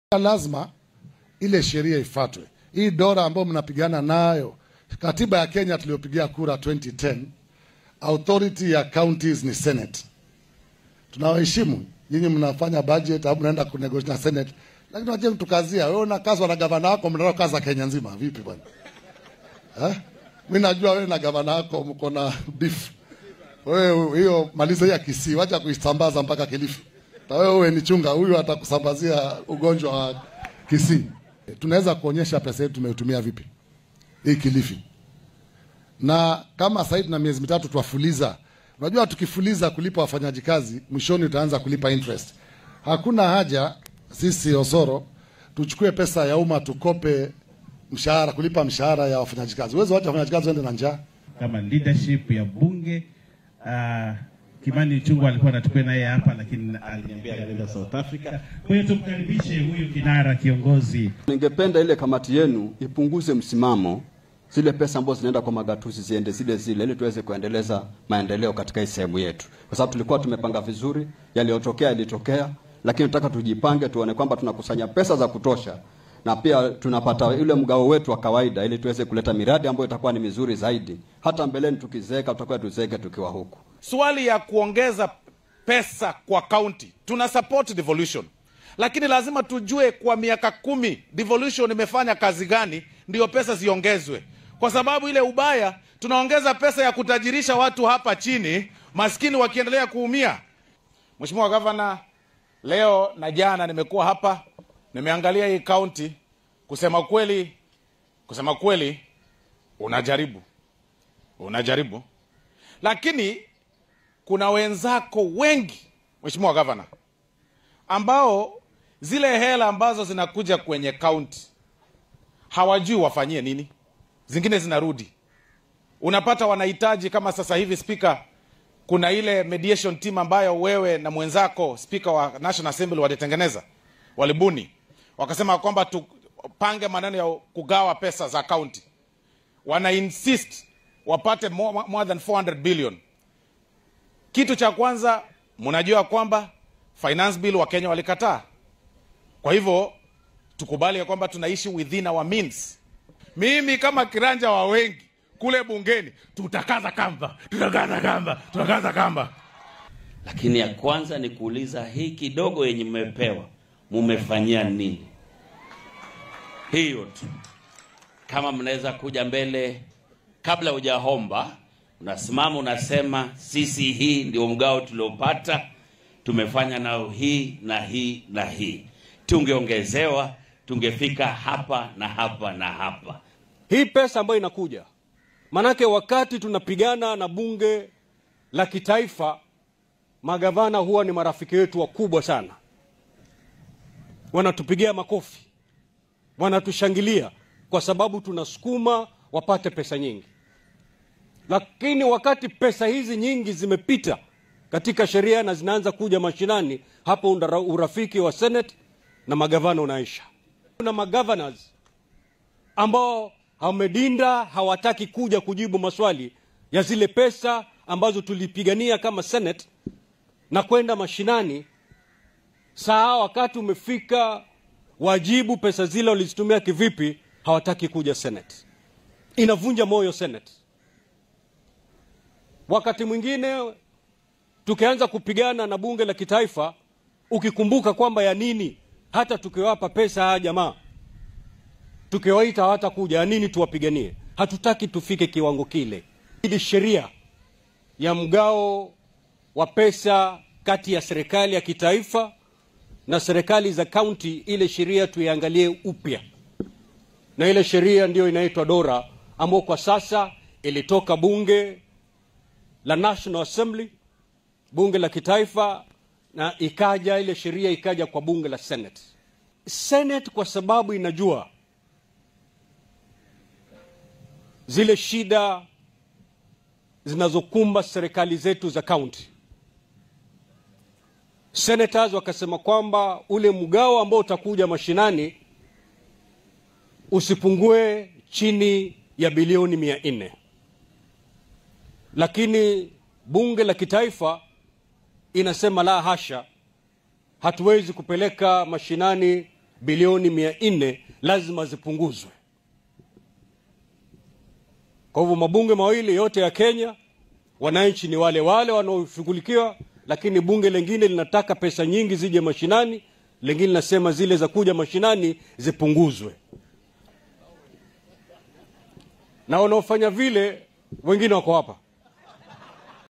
lazima ile sheria ifuatwe. Hii dola ambayo mnapigana nayo, katiba ya Kenya tuliyopigia kura 2010, authority ya counties ni Senate. Tunawaheshimu nyinyi, mnafanya budget au mnaenda kunegotiate na Senate, lakini waje mtukazia. Wewe unakazwa na gavana wako, mnataka kaza Kenya nzima vipi bwana? Eh? Mimi najua wewe na gavana wako mko na beef. Wewe hiyo maliza ya Kisii, wacha kuisambaza mpaka Kilifi. Na wewe uwe ni chunga, huyu atakusambazia ugonjwa wa Kisii. Tunaweza kuonyesha pesa yetu tumeitumia vipi hii Kilifi, na kama sasa tuna miezi mitatu twafuliza. Unajua, tukifuliza kulipa wafanyaji kazi, mwishoni utaanza kulipa interest. Hakuna haja sisi Osoro tuchukue pesa ya umma tukope mshahara, kulipa mshahara ya wafanyaji kazi. Uwezo wacha wafanyaji kazi waende na njaa. kama leadership ya bunge uh, Kimani Ichung'wah alikuwa anatukuwa naye hapa, lakini aliniambia anaenda South Africa. Kwa hiyo tumkaribishe huyu kinara kiongozi. Ningependa ile kamati yenu ipunguze msimamo, zile pesa ambazo zinaenda kwa magatuzi ziende zile zile, ili tuweze kuendeleza maendeleo katika hii sehemu yetu, kwa sababu tulikuwa tumepanga vizuri. Yaliyotokea yalitokea, lakini tunataka tujipange, tuone kwamba tunakusanya pesa za kutosha na pia tunapata ule mgao wetu wa kawaida, ili tuweze kuleta miradi ambayo itakuwa ni mizuri zaidi. Hata mbeleni tukizeeka, tutakuwa tuzeeke tukiwa huku. Swali ya kuongeza pesa kwa kaunti, tuna support devolution, lakini lazima tujue kwa miaka kumi devolution imefanya kazi gani, ndio pesa ziongezwe, kwa sababu ile ubaya tunaongeza pesa ya kutajirisha watu hapa chini, maskini wakiendelea kuumia. Mheshimiwa Gavana, leo na jana nimekuwa hapa, nimeangalia hii kaunti. Kusema kweli, kusema kweli, unajaribu unajaribu, lakini kuna wenzako wengi Mheshimiwa Gavana, ambao zile hela ambazo zinakuja kwenye kaunti hawajui wafanyie nini, zingine zinarudi. Unapata wanahitaji kama sasa hivi spika, kuna ile mediation team ambayo wewe na mwenzako spika wa National Assembly walitengeneza, walibuni, wakasema kwamba tupange maneno ya kugawa pesa za kaunti. Wana insist wapate more, more than 400 billion kitu cha kwanza mnajua kwamba finance bill wa Kenya walikataa. Kwa hivyo tukubali ya kwamba tunaishi within our means. Mimi kama kiranja wa wengi kule bungeni, tutakaza kamba, tutakaza kamba, tutakaza kamba. Lakini ya kwanza ni kuuliza hii kidogo yenye mmepewa mumefanyia nini? Hiyo tu. Kama mnaweza kuja mbele kabla hujahomba unasimama unasema, sisi hii ndio mgao tuliopata, tumefanya nao hii na hii na hii, tungeongezewa tungefika hapa na hapa na hapa. Hii pesa ambayo inakuja, manake wakati tunapigana na bunge la kitaifa, magavana huwa ni marafiki wetu wakubwa sana, wanatupigia makofi, wanatushangilia kwa sababu tunasukuma wapate pesa nyingi lakini wakati pesa hizi nyingi zimepita katika sheria na zinaanza kuja mashinani, hapo urafiki wa Senate na magavana unaisha. Kuna magovernors ambao wamedinda, hawataki kuja kujibu maswali ya zile pesa ambazo tulipigania kama Senate na kwenda mashinani. Saa wakati umefika, wajibu pesa zile walizitumia kivipi, hawataki kuja Senate. Inavunja moyo Senate. Wakati mwingine tukianza kupigana na bunge la kitaifa, ukikumbuka kwamba ya nini hata tukiwapa pesa haya jamaa, tukiwaita hawatakuja, ya nini tuwapiganie? Hatutaki tufike kiwango kile. Ili sheria ya mgao wa pesa kati ya serikali ya kitaifa na serikali za kaunti, ile sheria tuiangalie upya, na ile sheria ndiyo inaitwa Dora, ambayo kwa sasa ilitoka bunge la National Assembly, bunge la kitaifa, na ikaja ile sheria ikaja kwa bunge la Senate. Senate kwa sababu inajua zile shida zinazokumba serikali zetu za kaunti, senators wakasema kwamba ule mgao ambao utakuja mashinani usipungue chini ya bilioni mia nne lakini bunge la kitaifa inasema la hasha, hatuwezi kupeleka mashinani bilioni mia nne lazima zipunguzwe. Kwa hivyo mabunge mawili yote ya Kenya, wananchi ni wale wale wanaoshughulikiwa, lakini bunge lingine linataka pesa nyingi zije mashinani, lingine linasema zile za kuja mashinani zipunguzwe, na wanaofanya vile wengine wako hapa